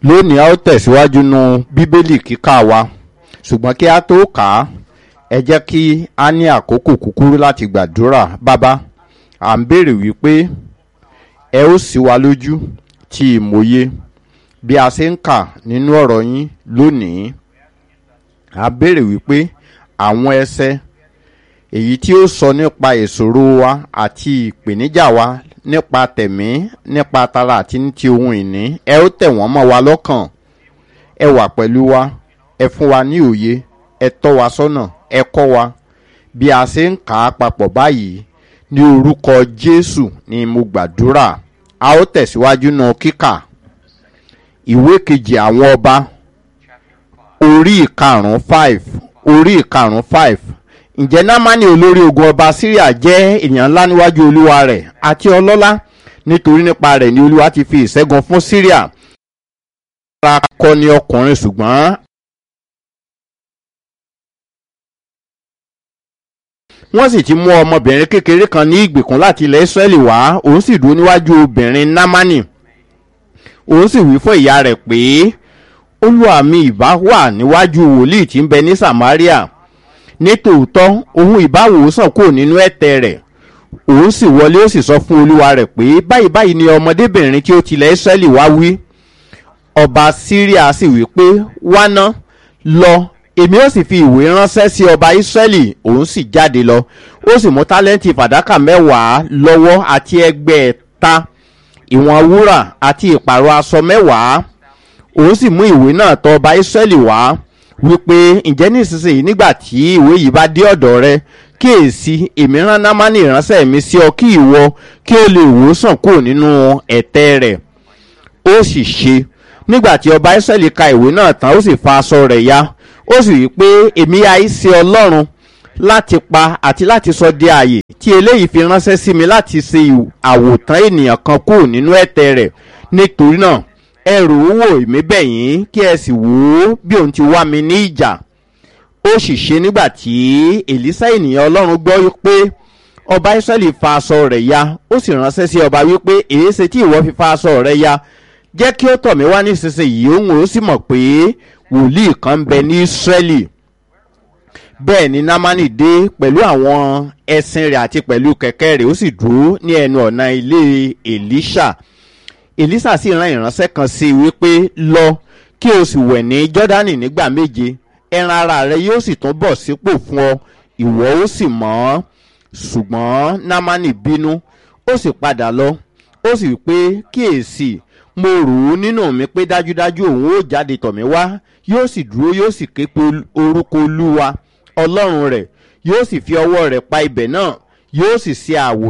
lónìí a ó tẹ̀síwájú nu bíbélì kíkà wa ṣùgbọ́n kí a tó kà á ẹ jẹ́ kí a ní àkókò kúkúrú láti gbàdúrà bàbá à ń béèrè wípé ẹ ó sì wá lójú tí ìmòye bí a ṣe ń kà nínú ọ̀rọ̀ yín lónìí a béèrè wípé àwọn ẹsẹ èyí tí ó sọ nípa ìṣòro wa àti ìpèníjà wa nípa tẹ̀mí nípa tara àti ní ti ohun ìní ẹ ó tẹ̀ wọ́n mọ́ wa lọ́kàn ẹ wà pẹ̀lú wa ẹ fún wa ní òye ẹ tọ́ wa sọ́nà ẹ kọ́ wa bí a ṣe ń kà á papọ̀ báyìí ní orúkọ jésù ni mo gbàdúrà a ó tẹ̀síwájú náà kíkà ìwé kejì àwọn ọba orí ìkarùn-ún five orí ìkarùn-ún five ǹjẹ́ námánì olórí ogun ọba syria jẹ́ èèyàn ńlá níwájú olúwa rẹ̀ àti ọlọ́lá nítorí nípa rẹ̀ ni olúwa ti fi ìṣẹ́gun fún syria ara kọ ni ọkùnrin ṣùgbọ́n wọ́n sì ti mú ọmọbìnrin kékeré kan ní ìgbèkùn láti ilẹ̀ israẹli wá òun sì dúró níwájú obìnrin námánì òun sì wí fún ìyá rẹ̀ pé olúwa mi ìbá wà níwájú wòlíì tí ń bẹ ní samaria nítòótọ́ òun ìbáwòsàn kò nínú ẹ̀tẹ̀ rẹ̀ òun sì wọlé ó sì sọ fún olúwa rẹ̀ pé báyìí báyìí ni ọmọdébìnrin tí ó tilẹ̀ israẹli wá wí ọba syria sì wí pé wá ná lọ èmi ó sì fi ìwé ránṣẹ́ sí ọba israẹli òun sì jáde lọ ó sì mú tálẹ́ǹtì fàdákà mẹ́wàá lọ́wọ́ àti ẹgbẹ̀ẹ́ta ìwọ̀n wúrà àti ìpàrọ̀ aṣọ mẹ́wàá òun sì mú ìwé náà tọ ọba israẹli wá wípé ǹjẹ́ nísinsìnyí nígbà tí ìwé yìí bá dé ọ̀dọ̀ rẹ kíyèsí èmi rán námánì ìránṣẹ́ mi sí ọ kí ìwọ kí o lè wòsàn kúrò nínú ẹ̀tẹ́ rẹ̀ ó sì ṣe nígbà tí ọba israẹli ka ìwé náà tán ó sì fa aṣọ rẹ̀ ya ó sì wí pé èmi àìsí ọlọ́run láti pa àti láti sọ di ààyè tí eléyìí fi ránṣẹ́ sí mi láti ṣe àwòtán ènìyàn kan kúrò nínú ẹ̀tẹ́ rẹ̀ nítorí náà ẹ rò ó wò èmi bẹ̀yìn kí ẹ sì wò ó bí òun ti wá mi ní ìjà ó sì ṣe nígbà tí èlísà ènìyàn ọlọ́run gbọ́ pé ọba israẹli fa aṣọ rẹ̀ ya ó sì ránṣẹ́ sí ọba wípé èéṣe tí ìwọ fi fa aṣọ rẹ̀ ya jẹ́ kí ó tọ̀ mí wá nísinsìnyí òun ó sì mọ̀ pé wòlíì kan ń bẹ ní israẹli bẹ́ẹ̀ ni námánì dé pẹ̀lú àwọn ẹṣin rẹ̀ àti pẹ̀lú kẹ̀kẹ́ rẹ̀ ó sì dúró ní ẹnu ọ̀nà ilé èlíṣà èlíṣà sì rán ìránṣẹ́ kan sí i wípé lọ kí o sì wẹ̀ ní jọ́dánì nígbà méje ẹran ara rẹ yóò sì tún bọ̀ sípò fún ọ ìwọ ó sì mọ́ ọ́ ṣùgbọ́n námánì bínú ó sì padà lọ ó sì wí pé kíyèsí mo rò ó nínú mi pé dájúdájú òun ó jáde tọ̀ mí wá yóò sì dúró yóò sì ké pe orúkọ olúwa ọlọ́run rẹ̀ yóò sì fi ọwọ́ rẹ̀ pa ibẹ̀ náà yóò sì ṣe àwò.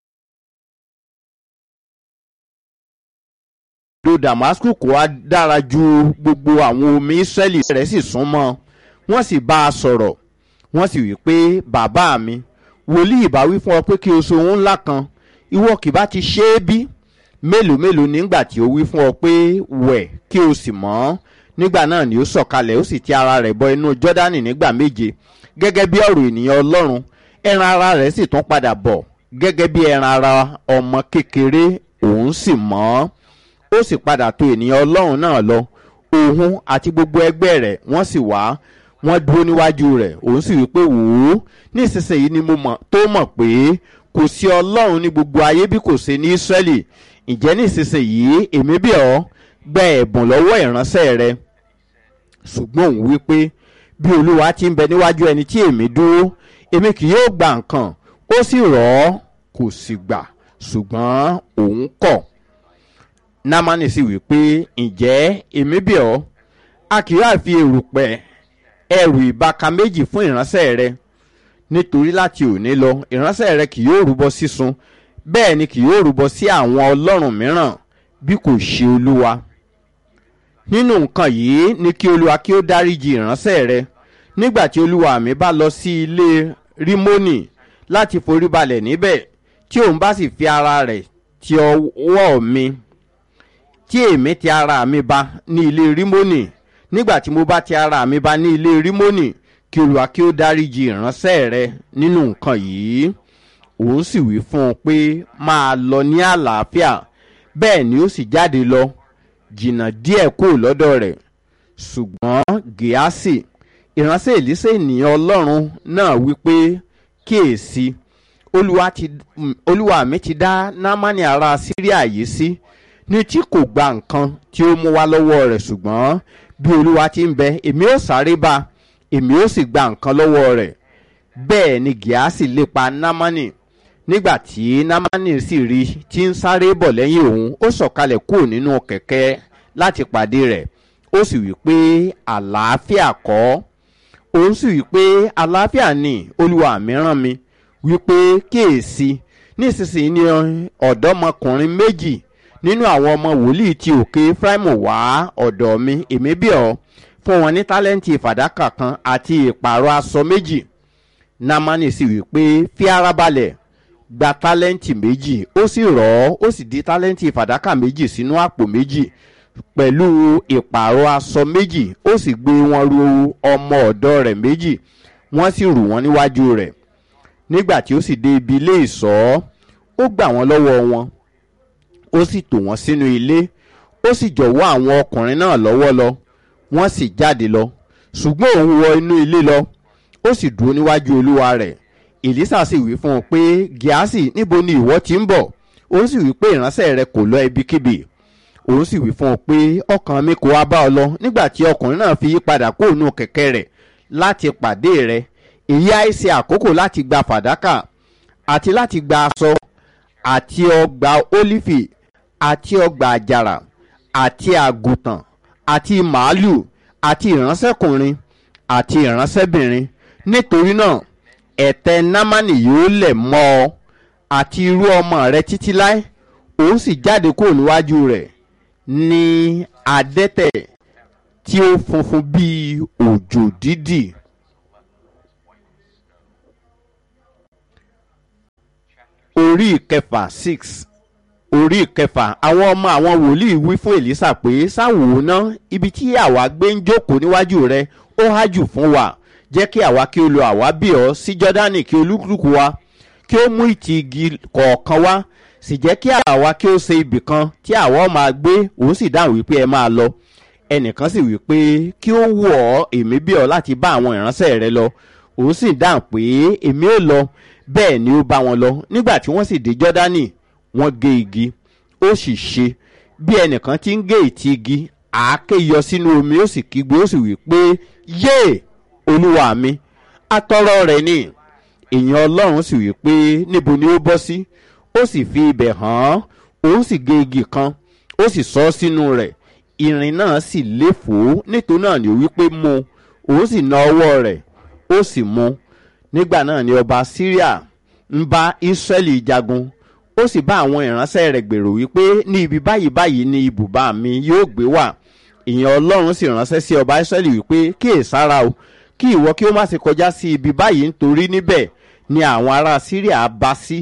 do damascus kò wá dára ju gbogbo àwọn omi israẹli rẹ̀ sì súnmọ́ wọ́n sì bá a sọ̀rọ̀ wọ́n sì wí pé bàbá mi wòlíì bá wí fún ọ pé kí o so ohun ńlá kan ìwọ kì bá ti ṣe é bí mélòó mélòó nígbà tí ó wí fún ọ pé wẹ̀ kí o sì mọ́ nígbà náà ni ó sọ̀kalẹ̀ ó sì ti ara rẹ̀ bọ inú jọ́dánì nígbà méje gẹ́gẹ́ bí ọ̀rọ̀ ènìyàn ọlọ́run ẹran ara rẹ̀ sì tún padà bọ̀ gẹ́gẹ́ bí ẹran ara ọmọ kékeré òun sì mọ́ ó sì padà tó ènìyàn ọlọ́run náà lọ òun àti gbogbo ẹgbẹ́ rẹ̀ wọ́n sì wá wọ́n dúró níwájú rẹ̀ òun sì wí pé wò ó nísinsìnyí ni mo mọ̀ tó mọ̀ pé kò sí ọlọ́run ní gbogbo ayé bí kò ṣe ní ísírẹ́lì ǹjẹ́ nísinsìnyí èmi bí ọ́ gba ẹ̀bùn lọ́wọ́ ìránṣẹ́ rẹ ṣùgbọ́n òun wí pé bí olúwa ti ń bẹ níwájú ẹni tí èmi dúró èmi kì yóò gba nǹkan ó sì rọ̀ ọ́ kò sì gbà ṣùgbọ́n òun kọ̀ námánì sì wí pé ǹjẹ́ èmi bí ọ́ a kì yóò fi èrùpẹ̀ ẹrù ìbaka méjì fún ìránṣẹ́ rẹ nítorí láti òní lọ ìránṣẹ́ rẹ kì yóò rúbọ sísun bẹ́ẹ̀ ni kì yóò rúbọ sí àwọn ọlọ́run mìíràn bí kò ṣe olúwa nínú nǹkan yìí ni kí olúwa kí ó dáríji ìránṣẹ́ rẹ nígbà tí olúwa mi bá lọ sí ilé rímónì láti foríbalẹ̀ níbẹ̀ tí òun bá sì fi ara rẹ̀ ti ọwọ́ mi tí èmi ti ara mi ba ní ilé rímónì nígbà tí mo bá ti ara mi ba ní ilé rímónì kí olúwa kí ó dáríji ìránṣẹ́ rẹ nínú nǹkan yìí òun sì wí fún un pé máa lọ ní àlàáfíà bẹ́ẹ̀ ni ó sì jáde lọ jìnnà díẹ̀ kúrò lọ́dọ̀ rẹ̀ ṣùgbọ́n gíásì ìránṣẹ́ èlísẹ́ ènìyàn ọlọ́run náà wípé kíyèsí olúwa ti olúwa mi ti dá námánì ará síríà yìí sí ní tí kò gba nǹkan tí ó mú wá lọ́wọ́ rẹ̀ ṣùgbọ́n bí olúwa ti ń bẹ èmi ó sáré bá èmi ó sì gba nǹkan lọ́wọ́ rẹ̀ bẹ́ẹ̀ ni gíásì lépa námánì nígbà tí námánì sì rí tí ń sáré bọ̀ lẹ́yìn òun ó sọ̀kalẹ̀ kúrò nínú kẹ̀kẹ́ láti pàdé rẹ̀ ó sì wí pé àlàáfíà kọ́ òun sì wí pé àlàáfíà ni olúwa mi rán mi wípé kíyèsí nísinsìnyí ni ọ̀dọ́mọkùnrin méjì nínú àwọn ọmọ wòlíì ti òkè fúráìmù wá ọ̀dọ̀ mi èmi bí ọ fún wọn ní tálẹ́ǹtì fàdákà kan àti ìpààrọ̀ aṣọ méjì námánì sì wí pé fi ara balẹ̀ gba tálẹ́ǹtì méjì ó sì rọ̀ ọ́ ó sì di tálẹ́ǹtì fàdákà méjì sínú àpò méjì pẹ̀lú ìpààrọ̀ aṣọ méjì ó sì gbé wọn ru ọmọ ọ̀dọ́ rẹ̀ méjì wọ́n sì rù wọ́n níwájú rẹ̀ nígbà tí ó sì dé ibi ilé ìsọ́ ó gbà wọ́n lọ́wọ́ wọn ó sì tò wọ́n sínú ilé ó sì jọ̀wọ́ àwọn ọkùnrin náà lọ́wọ́ lọ wọ́n sì jáde lọ ṣùgbọ́n òun wọ inú ilé lọ ó sì dúró níwájú olúwa rẹ̀ èlísà sì wí fún un pé gíásì níbo ni ìwọ ti ń bọ̀ ó sì wí pé ìránṣẹ́ rẹ kò lọ ibikíbi òun sì wí fún un pé ọkàn mi kò wá bá ọ lọ nígbà tí ọkùnrin náà fi yí padà kó nù kẹ̀kẹ́ rẹ̀ láti pàdé rẹ̀ èyí àìsí àkókò láti gba fàdákà àti láti gba aṣọ àti ọgbà ólífì àti ọgbà àjàrà àti àgùntàn àti màálù àti ìránṣẹ́kùnrin àti ìránṣẹ́bìnrin nítorí náà ẹ̀tẹ́ námánì yóò lẹ̀ mọ́ ọ àti irú ọmọ rẹ títí láé òun sì jáde kúrò níwájú rẹ̀ ní adẹ́tẹ̀ tí ó funfun bíi òjò dídì. orí ìkẹfà six orí ìkẹfà àwọn ọmọ àwọn wòlíì wí fún èlísà pé sáwò ná ibi tí àwa gbé ń jókòó níwájú rẹ ó hájù fún wa jẹ́ kí àwa kí o lo àwa bí ọ sí jọ́dánì kí olúkúlùkù wa kí ó mú ìtì igi kọ̀ọ̀kan wá sì jẹ́ kí àwa kí ó ṣe ibì kan tí àwa máa gbé òun sì dáhùn wípé ẹ máa lọ ẹnìkan sì wí pé kí ó wù ọ́ èmi bí ọ láti bá àwọn ìránṣẹ́ rẹ lọ òun sì dáhùn pé èmi ò lọ bẹ́ẹ̀ ni ó bá wọn lọ nígbà tí wọ́n sì dé jọ́dánì wọ́n gé igi ó sì ṣe bí ẹnìkan ti ń gé ìtì igi àáké yọ sínú omi ó sì kígbe ó sì wí pé yéè olúwa mi atọ́rọ́ rẹ̀ ni èèyàn ọlọ́run sì wí pé níbo ni ó bọ́ sí ó sì fi ibẹ̀ hàn án òun sì gé igi kan ó sì sọ ọ́ sínú rẹ̀ irin náà sì léfòó nítorí náà ni ó wí pé mu òun sì na ọwọ́ rẹ̀ ó sì mu nígbà náà ni ọba syria ń bá israẹli jagun ó sì bá àwọn ìránṣẹ́ rẹ̀ gbèrò wípé ní ibi báyìí báyìí ni ibùba mi yóò gbé wà ìyẹn ọlọ́run sì ránṣẹ́ sí ọba israẹli wípé kíyèsára o kí ìwọ kí ó má ṣe kọjá sí ibi báyìí nítorí níbẹ̀ ni àwọn ará syria bá sí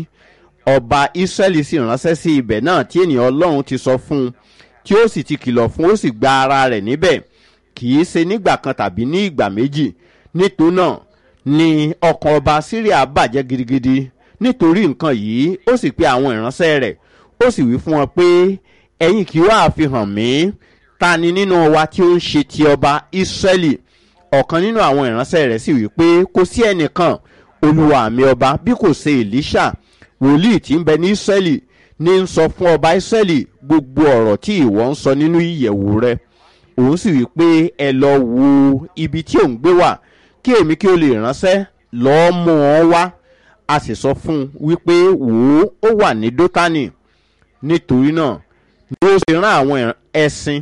ọba israẹli sì ránṣẹ́ sí ibẹ̀ náà tí ènìyàn ọlọ́run ti sọ fún un tí ó sì ti kìlọ̀ fún ó sì gba ara rẹ̀ níbẹ̀ kì í ṣe nígbà kan tàbí ní ìgbà méjì nítorí náà ni ọkàn ọba syria bàjẹ́ gidigidi nítorí nǹkan yìí ó sì pe àwọn ìránṣẹ́ rẹ̀ ó sì wí fún wọn pé ẹ̀yin kì í wá fi hàn mí ta ni nínú wa tí ó ń ṣe ti ọba israẹli ọ̀kan nínú àwọn ìránṣẹ́ rẹ̀ sì wí pé kò sí ẹnìkan olúwa mi ọba bí kò ṣe elisha wòlíì tí ń bẹ ní israẹli ní ń sọ fún ọba israẹli gbogbo ọ̀rọ̀ tí ìwọ ń sọ nínú ìyẹ̀wù rẹ òun sì wí pé ẹ lọ wo ibi tí òun gbé wà kí èmi kí o lè ránṣẹ́ lọ́ọ́ mú wọn wá a sì sọ fún un wípé wò ó ó wà ní dótánì nítorí náà ni ó ṣe rán àwọn ẹṣin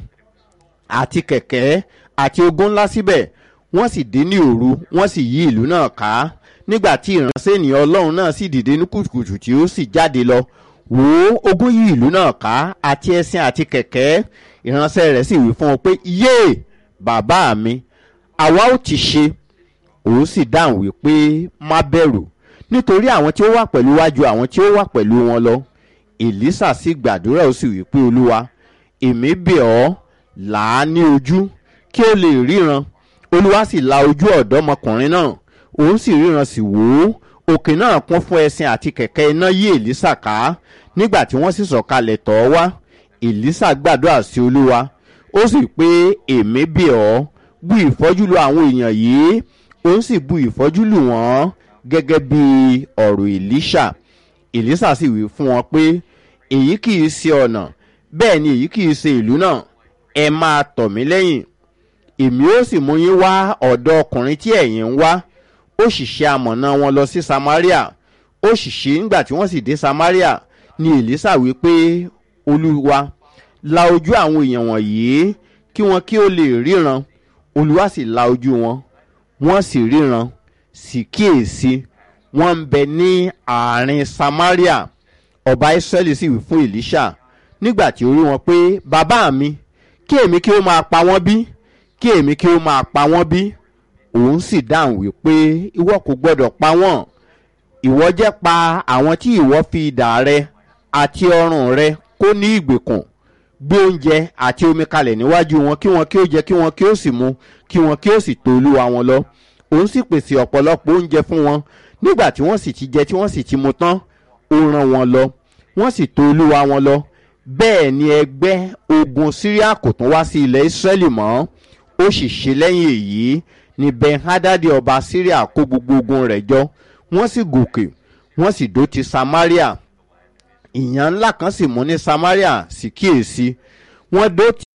àti kẹ̀kẹ́ àti ogun ńlá síbẹ̀ wọ́n sì dé ní òru wọ́n sì yí ìlú náà ká nígbà tí ìránṣẹ́ ènìyàn ọlọ́run náà sì dìde ní kùtùkùtù tí ó sì jáde lọ wò ó ogun yí ìlú náà ká àti ẹṣin àti kẹ̀kẹ́ ìránṣẹ́ rẹ̀ sì wí fún un pé yéè bàbá mi àwa ó ti ṣe òun sì dáhùn wípé má bẹ̀rù nítorí àwọn tí ó wà pẹ̀lú wájú àwọn tí ó wà pẹ̀lú wọn lọ èlísà sì gbàdúrà ó sì wípé olúwa èmi bẹ̀ ọ́ là á ní ojú kí ó lè ríran olúwa sì la ojú ọ̀dọ́mọkùnrin náà òun sì ríran sì wò ó òkè náà kún fún ẹṣin àti kẹ̀kẹ́ iná yí èlísà ká nígbà tí wọ́n sì sọ̀kalẹ̀ tọ̀ ọ́ wá èlísà gbàdúrà sí olúwa ó sì pé èmi bì ọ́ bu ìfọ́jú lu àwọn èèyàn yìí ó sì bu ìfọ́jú lù wọ́n gẹ́gẹ́ bí ọ̀rọ̀ èlíṣà èlíṣà sì wí fún wọn pé èyí kì í ṣe ọ̀nà bẹ́ẹ̀ ni èyí kì í ṣe ìlú náà ẹ máa tọ̀ mí lẹ́yìn èmi ó sì mú yín wá ọ̀dọ̀ ọkùnrin tí ẹ̀yin ń wá ó sì ṣe amọ̀nà wọn lọ sí samaria ó sì ṣe nígbà tí wọ́n sì dé samaria ni èlísà wí pé olúwa la ojú àwọn èèyàn wọ̀nyí kí wọn kí ó lè ríran olúwa sì la ojú wọn wọ́n sì ríran sì kíyèsí wọ́n ń bẹ ní àárín samaria ọba israẹli sì wí fún èlíṣà nígbà tí ó rí wọn pé bàbá mi kí èmi kí ó máa pa wọ́n bí kí èmi kí ó máa pa wọ́n bí òun sì dáhùn wípé ìwọ kò gbọdọ̀ pa wọ́n ìwọ jẹ́ pa àwọn tí ìwọ fi idà rẹ àti ọrùn rẹ kó ní ìgbèkùn gbé oúnjẹ àti omi kalẹ̀ níwájú wọn kí wọn kí ó jẹ kí wọn kí ó sì mu kí wọn kí ó sì tó olúwa wọn lọ òun sì pèsè ọ̀pọ̀lọpọ̀ oúnjẹ fún wọn nígbà tí wọ́n sì ti jẹ tí wọ́n sì ti mu tán ó rán wọn lọ wọ́n sì tó olúwa wọn lọ bẹ́ẹ̀ ni ẹgbẹ́ ogun syria kò tún wá sí ilẹ̀ israẹli mọ́ ó sì ṣe lẹ́yìn èyí ni ben-hadadi ọba syria kó gbogbo ogun rẹ̀ jọ wọ́n sì gòkè wọ́n sì dó ti samaria ìyàn ńlá kan sì mú ní samaria sì kíyèsí wọ́n dó ti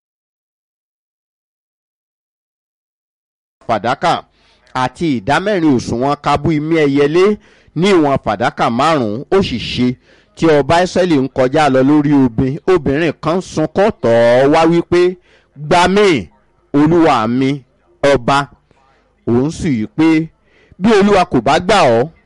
fàdákà àti ìdámẹ́rin òṣùwọ̀n kábú imí ẹyẹlé ní ìwọ̀n fàdákà márùn-ún ó sì ṣe tí ọba ìsẹ́lì ń kọjá lọ lórí obìn obìnrin kan sunkún tọ̀ ọ́ wá wípé gbà mí olúwa mi ọba òun sì yí pé bí olúwa kò bá gbà ọ́